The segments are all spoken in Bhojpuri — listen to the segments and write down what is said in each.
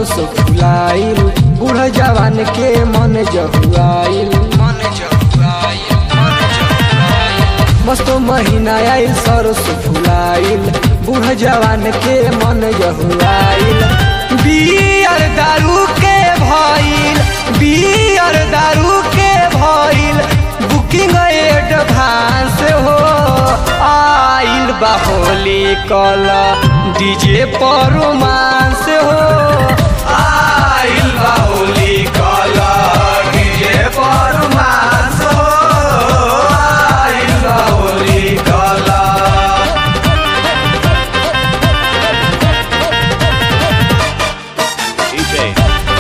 सरस फुलाइल बूढ़ जवान के मन जहुआइल मन जहुआइल मन जहुआइल मस्त महीना आइल सरस फुलाइल बूढ़ जवान के मन जहुआइल बियर दारू के भइल बियर दारू के भइल बुकिंग एडवांस हो आइल बा होली कल डीजे पर रोमांस हो आइल बा होली कल डीजे पर रोमांस हो आइल बा होली कल DJ.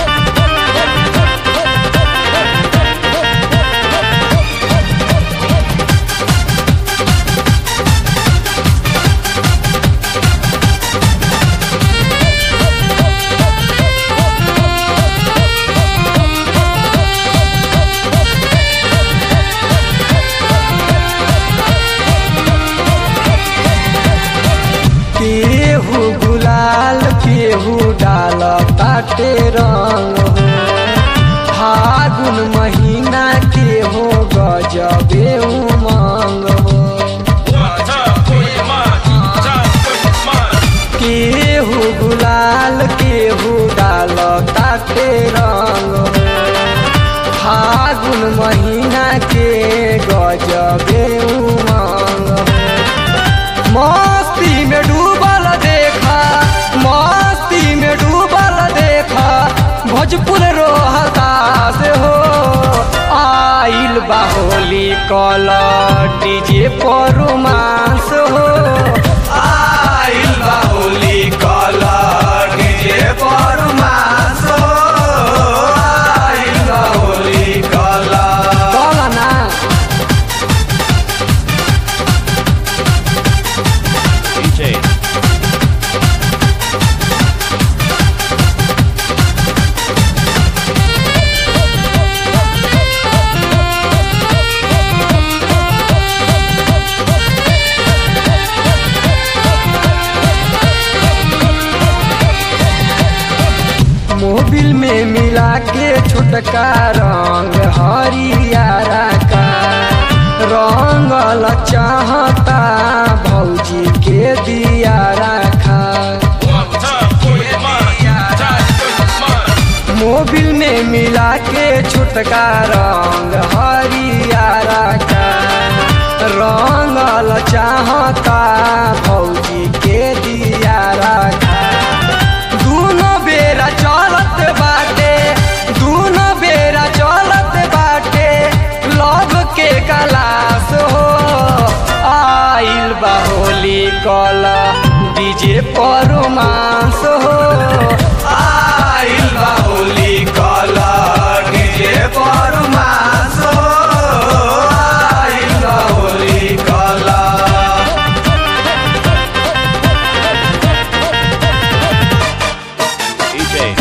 केहू गुलाल केहू डाल ताटे रंग हो फागुन महीना के हो गजबे उमंग हो केहू गुलाल केहू डाल ताटे रंग हो फागुन महीना के गजबे उमंग हो मस्ती में डूबल देखा मस्ती में डूबल देखा भोजपुर रोहता से हो आइल बाहोली कल डीजे पर रोमांस हो आइल बाहोली कल डीजे पर रोमांस हो आइल बाहोली कल कल ना DJ. मोबिल में मिला के छोटका रंग हरियारा का रंगल चाहता भौजी के दिया रखा मोबिल में मिला के छोटका रंग हरियारा का रंगल चाहता भौजी के दिया रखा दूनो बेरा चलत बाटे दूनो बेरा चलत बाटे लव के कलास हो आइल बा होली कल डीजे पर रोमांस हो आइल बा होली कल डीजे पर रोमांस हो आइल बा होली कल DJ.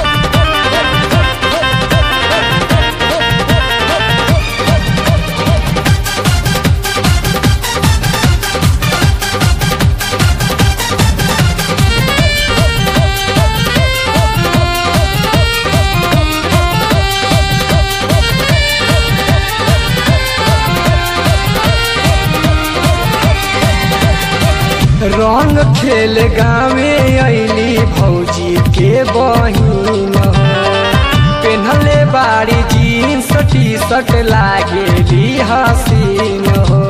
रंग खेल गावे अली भौजी के बहिन हो पेन्हले बाड़ी जीन्स टी शर्ट लागेली हसीन हो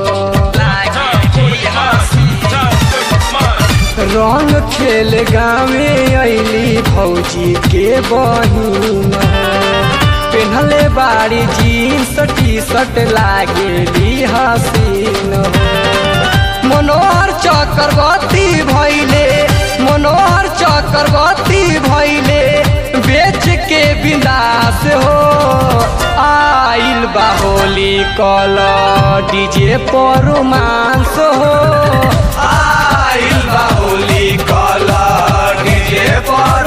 रंग खेल गावे अली भौजी के बहिन हो पेन्हले बाड़ी जीन्स टी शर्ट लागेली हसीन हो मनोहर चक्रवर्ती भैले मनोहर चक्रवर्ती भैले बेच के विनाश हो आइल बाहोली कल डीजे पर रोमांस हो आइल बाहोली कल डीजे पर